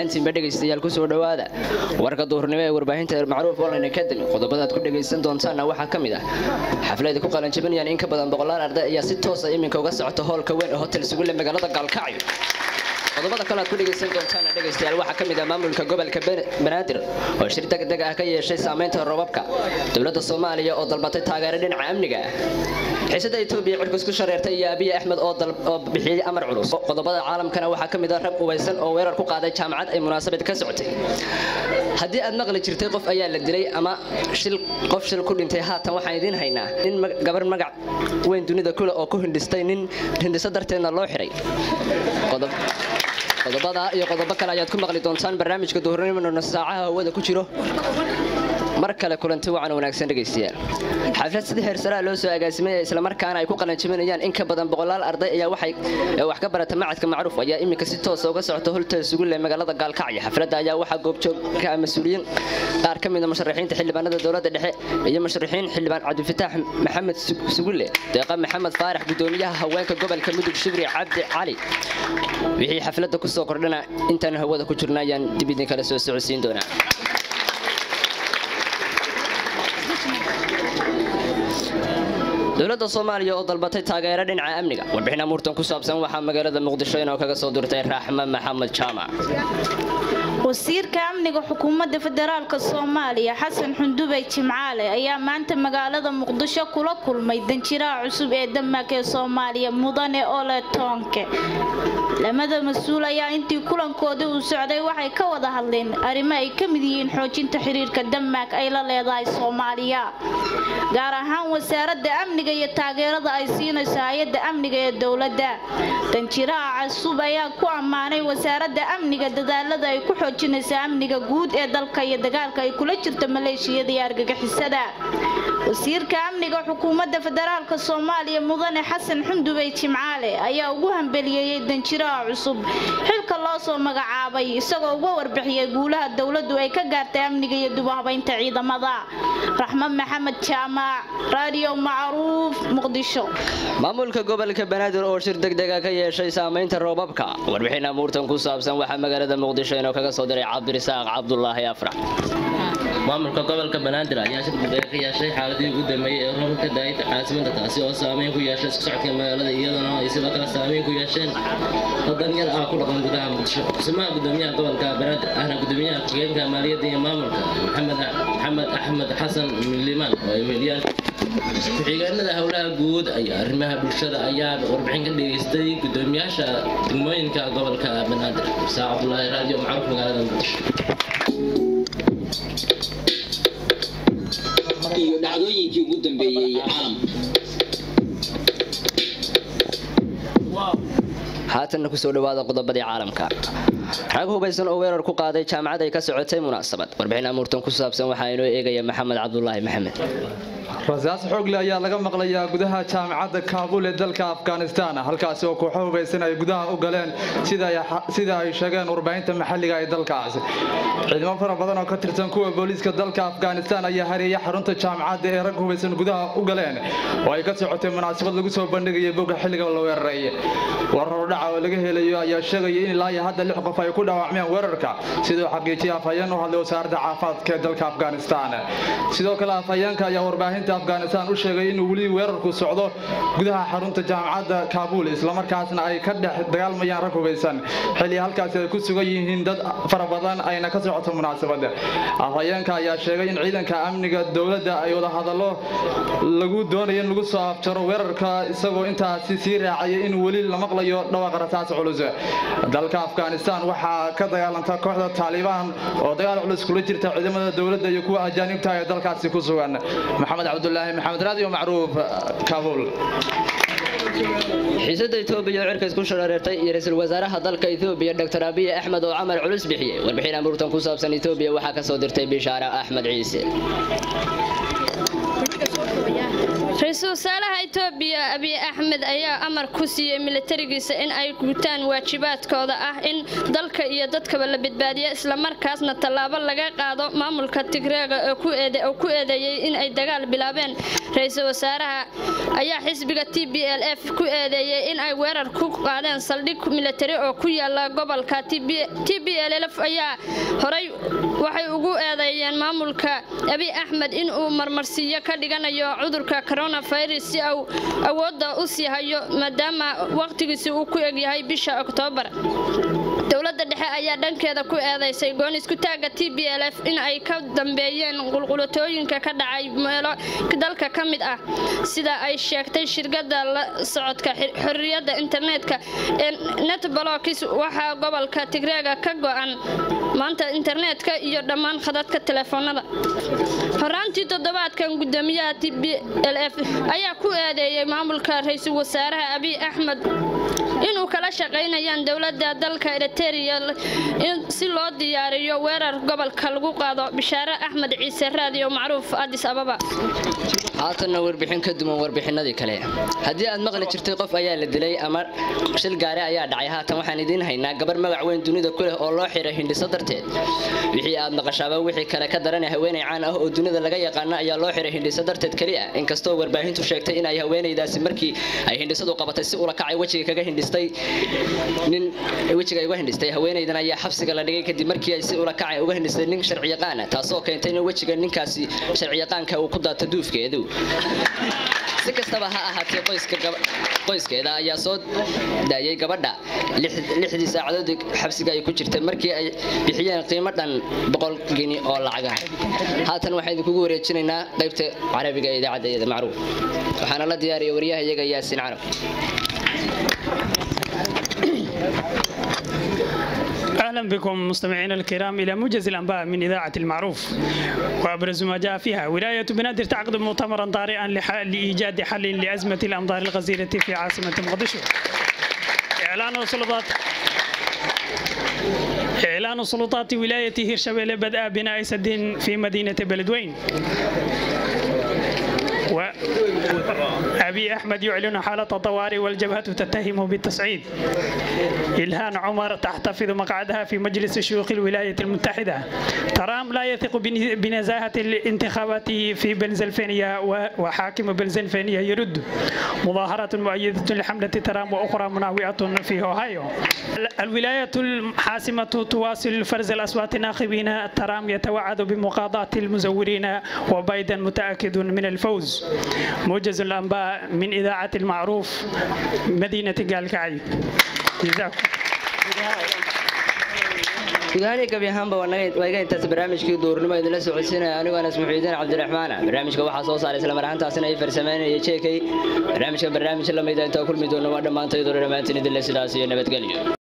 ahaantiinba dhegaystayaal kusoo dhowaada warka duhurnimo ee warbaahinta macruuf online academy qodobadaad ku dhegaysan doontaanna waxaa ka mid ah xaflada ku qalanjabinayaan in ka badan boqolaal arday ayaa si toosa iminka uga socota hoolka weyn ee hotel sugulle magaalada gaalkacyo qodobada kale aad ku dhegaysan doontaana dhegaystayaal waxaa ka mid ah maamulka gobolka banaadir oo shir degdeg ah ka yeeshay saamaynta roobabka dowladda soomaaliya oo dalbatay taageero dhinaca amniga ah xiisada etoobiya cirkus ku shareertay iyo abiy axmed oo bixiyey amar culus qodobada caalamkana waxaa ka mid ah rag ubaysan oo weerar ku qaaday jaamacad ay munaasabad ka socotay haddii aad maqli jirtay qof ayaa la dilay ama qof shil ku dhintay haatan waxaan idiin haynaa nin gabar magac weyn dunida kule oo ku hindhistay nin hindhiso darteedna loo xiray qodobada iyo qodobo kale ayaad ku maqli doontaan barnaamijka duhurnimona saacaha hawada ku jiro mar kale kulanti wacan wanaagsan dhegaystayaal xaflad sida heersaraa loo soo agaasimaya islamarkaana ay ku qalanjabinayaan in ka badan boqolaal arday ayaa waxay wax ka barata macadka macruuf ayaa iminka si toosa uga socota holtel sugulle magaalada gaalkacyo xafladda ayaa waxaa goobjoogka mas-uuliyiin qaar ka mida musharaxiinta xildhibaanada dowladda dhexe iyo musharaxiin xildhibaan cabdifataax maxamed sugulle deeqa maxamed faarax gudoomiyaha haweenka gobolka mudug shibri cabdi cali wixii xafladda kusoo kordhana intaan hawada ku jirna ayaan dib idin kala soo socodsiin doonaa dowladda soomaaliya oo dalbatay taageero dhinaca amniga warbixin amuurtan ku saabsan waxaa magaalada muqdisho inoo kaga soo dirtay raaxma maxamed jaamac wasiirka amniga xukuumadda federaalk soomaaliya xasan xundubey jimcaale ayaa maanta magaalada muqdisho kula kulmay danjiraha cusub ee damaak ee soomaaliya mudane ole toonke lamada mas-uul ayaa intii kulankoodii uu socday waxay ka wada hadleen arrimo ay ka mid yihiin xoojinta xiriirka damaak ay la leedahay soomaaliya gaar ahaan wasaaradda amniga iyo taageerada ay siinayso hay-adda amniga ee dowladda danjiraha cusub ayaa ku ammaanay wasaaradda amniga dadaalada ay ku xoojinaysa amniga guud ee dalka iyo dagaalka ay kula jirto maleeshiyada iyo argagixisada wasiirka amniga xukuumadda federaalk soomaaliya mudane xasan xundubey jimcaale ayaa ugu hambeliyeeyey danjiraha cusub xilka loo soo magacaabay isagoo uga warbixiyay guulaha dowladdu ay ka gaartay amniga iyo dubahabaynta ciidamada raxmo maxamed jaamac raadiyo macruuf muqdisho maamulka gobolka banaadir oo shir degdega ka yeeshay saamaynta roobabka warbixin amuurtan ku saabsan waxaa magaalada muqdisho inoo kaga soo diray cabdirisaaq cabdulaahi afrax maamulka gobolka banaadir ayaa shir degdega ka yeeshay xaaladii ugu dambeeyey ee roobka ka daayay caasimada taasi oo saameyn ku yeeshay isku socodka magaalada iyadana ay sidoo kale saameyn ku yeesheen danyar ah ku dhaqan gudaha muqdisho kusimaha gudoomiyaha gobolka banaadir ahna gudoomiyaha ku-xigeenka maaliyadda iyo maamulka maxamed axmed xasan limaan oo ay weeliyaan ku-xigeenada howlaha guud ayaa arrimaha bulshada ayaa warbixin ka dhageystay gudoomiyaasha degmooyinka gobolka banaadir saa cabdulaahi raadiyo macruuf magaalada muqdisho iyo dhacdooyinkii ugu dambeeyey caalamka haatanna kusoo dhawaada qodobadii caalamka rag hubaysan oo weerar ku qaaday jaamacad ay ka socotay munaasabad warbixin amuurtan ku saabsan waxaa inoo eegaya maxamed cabdulaahi maxamed rasaas xoogle ayaa laga maqlayaa gudaha jaamacadda kaabul ee dalka afghanistan halkaasi oo kooxo hubaysan ay gudaha u galeen sida ay sheegeen warbaahinta maxalliga ee dalkaasi ciidamo fara badan oo ka tirsan kuwa booliiska dalka afghanistan ayaa hareeya xarunta jaamacadda ee rag hubaysan gudaha u galeen oo ay ka socotay munaasabad lagu soo bandhigaya bogga xilliga la weeraray warar dhaca oo laga helayo ayaa sheegaya in ilaa iyo hadda lix qof ay ku dhaawacmeen weerarka siduu xaqiijiyay afhayeen u hadlay wasaaradda caafimaadka ee dalka afghanistan sidoo kale afhayeenka ayaa warbaahinta afghanistan u sheegay inuu weli weerarku socdo gudaha xarunta jaamacadda kaabul islamarkaasna ay ka dhex dagaalmayaan rag hubaysan xilli halkaasi ay ku sugan yihiin dad fara badan ayna ka socoto munaasabada afhayeenka ayaa sheegay in ciidanka amniga dowladda ay wada hadallo lagu doonayo in lagu soo afjaro weerarka isagoo intaasi sii raacaya in weli la maqlayo dhawaqa rasaas culus dalka afghanistan waxaa ka dagaalanta kooxda taalibaan oo dagaal culus kula jirta ciidamada dowladda iyo kuwa ajaanibta ee dalkaasi ku sugan maxamed cabdulaahi maxamed raadiyo macruuf kaabul xiisada etoobiya oo cirka isku shareertay iyo ra-iisul wasaaraha dalka etoobiya dr abiy axmed oo camar culus bixiyey warbixin amuurtan ku saabsan etoobiya waxaa ka soo dirtay bishaara axmed ciise ra-iisul wasaaraha itoobiya abiy axmed ayaa amar ku siiyey militarigiisa in ay gutaan waajibaadkooda ah in dalka iyo dadkaba la badbaadiyo islamarkaasna tallaabo laga qaado maamulka tigreega oo ku eedeeyey in ay dagaal bilaabeen ra-iisul wasaaraha ayaa xisbiga t b l f ku eedeeyey in ay weerar ku qaadeen saldhig militari oo ku yaala gobolka t b l f ayaa horay waxay ugu eedeeyeen maamulka abiy axmed in uu marmarsiiyo ka dhiganayo cudurka coronavirus si uu awoodda u sii hayo maadaama waqtigiisi uu ku egyahay bisha oktoobar dowladda dhexe ayaa dhankeeda ku eedeysay gooniskutaaga t b l f in ay ka dambeeyeen qulqulatooyinka ka dhacay meelo dalka ka mid ah sida ay sheegtay shirkada la socodka xorriyadda internetka ee netblokis waxaa gobolka tigreega ka go-an maanta internetka iyo dhammaan khadadka telefoonada horaantii toddobaadkan gudoomiyaha t b l f ayaa ku eedeeyey maamulka ra-iisul wasaaraha abiy axmed inuu kala shaqaynayaan dowladda dalka eriteria si loo diyaariyo weerar gobolka lagu qaado bishaare axmed ciise raadiyo macruuf adis ababa haatanna warbixin ka duwan warbixinadii kale haddii aad maqli jirtay qof ayaa la dilay ama shil gaari ayaa dhacay haatan waxaan idiin haynaa gabar magac weyn dunida ku leh oo loo xiray hindhiso darteed wixii aad maqashaaba wixii kale ka daranay haweenay caan ah oo dunida laga yaqaano ayaa loo xiray hindhiso darteed keliya inkastoo warbaahintu sheegtay in ay haweenaydaasi markii ay hindhisadu qabatay si ula kacay wejiga kaga hindhistay nin wejiga ay uga hindhistay haweenaydan ayaa xabsiga la dhigay kadib markii ay si ula kacay uga hindhistay nin sharciyaqaana taasoo keentay in wejiga ninkaasi sharciyaqaanka uu ku daato duufkeedu si kastaba ha ahaatee qoyskeeda ayaa soo daayay gabadha lixdii saacadood xabsiga ay ku jirtay markii ay bixiyeen qiimo dhan boqol geni oo lacaga haatan waxaan idinkugu wareejinaynaa qaybta carabiga ee idaacadda iyada macruuf waxaana la diyaariya waryaha iyaga yaasiin carab اهلا بكم مستمعينا الكرام الى موجز الانباء من اذاعه المعروف وابرز ما جاء فيها ولايه بنادر تعقد مؤتمرا طارئا لايجاد حل لازمه الامطار الغزيره في عاصمه مقدشو اعلان السلطات إعلان سلطات ولاية هيرشبيل بدء بناء سد في مدينة بلدوين وأبي أحمد يعلن حالة طوارئ والجبهة تتهمه بالتصعيد إلهان عمر تحتفظ مقعدها في مجلس شيوخ الولاية المتحدة ترام لا يثق بنزاهة الانتخابات في بنزلفانيا وحاكم بنزلفانيا يرد مظاهرة مؤيدة لحملة ترام وأخرى مناوئة في أوهايو الولاية الحاسمة تواصل فرز الأصوات ناخبين ترام يتوعد بمقاضاة المزورين وبايدن متأكد من الفوز موجز الأنباء من إذاعة المعروف مدينة قالكعي جزاكم gudahaan gabi ahaanba waa iga intaas barnaamijkii duurnimo idinla socodsiinaya anigoo anas muxiidiin cabdiraxmaana barnaamijka waxaa soo saaray isla marhaantaasina ay farsameynaya jeekay barnaamijka barnaamij lamida intaa kulmi doona waa dhammaantaydoo dhammaantiin idinle sidaas iyo nabadgelyo